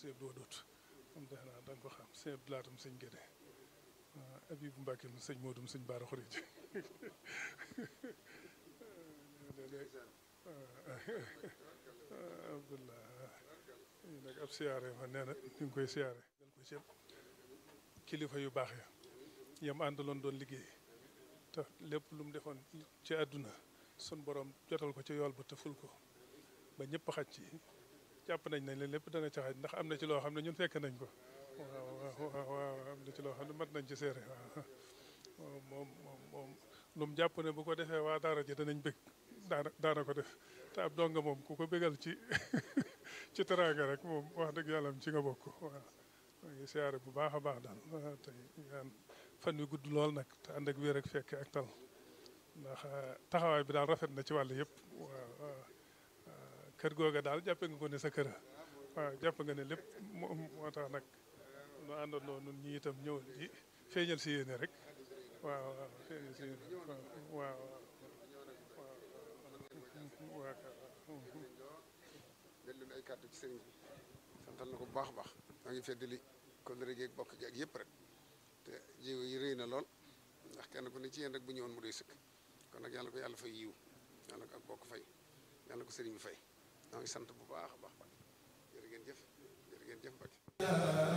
sëñ Abdou Wadoot moom defe naa da nga ko xam sëñ Abdou Laatam sëñ Gédé Abibu Mbàkke mu sëñ Moodum sëñ Baara Xurij Abdullah ñu nag ab siyaare ma nee na ñu ngi koy siyaare dal ko ci kilifa yu baax ya yam àndaloon doon liggéey te lépp lu mu defoon ci àdduna sun borom jotal ko ci yool ba te ful ko ba ñëpp xaj ci jàpp nañ nañ leen lépp dana ca xaj ndax am na ci loo xam ne ñun fekk nañ ko waaw waaw waaw am na ci loo xam ne mat nañ ci seere waaw moom moom moom lu mu jàpp ne bu ko defee waa daara ji danañ bëgg daana daana ko def te ab donga moom ku ko bégal ci ci teraanga rek moom wax dëgg yàlla ci nga bokk waaw maa ngi siyaare bu baax a baax daal tey ñaan fan wi gudd lool nag te ànd ak wér ak fekke ak tal ndax taxawaay bi daal rafet na ci wàll yëpp waaw kër googa daal jàppe nga ko ne sa kër waaw jàpp nga ne lépp moo tax nag nu àndandoo nun ñi itam ñëw di feeñal si yéene rek waaw waaw feeñal si yéene waaw waaw del leen ay kàddu ci sëriñ bi santal na ko bu baax a baax maa ngi feddali kóllëre gi ak bokk gi ak yëpp rek te jiw yi rëy na lool ndax kenn ku ne ci yéen rek bu ñëwoon mu doy sëkk kon nag yàlla ko yàlla fay yiw yàlla ko ak bokk fay yàlla ko sëriñ bi fay maa ngi sant bu baax a baax jërë ngeen jëf jërë ngeen jëf Mbacke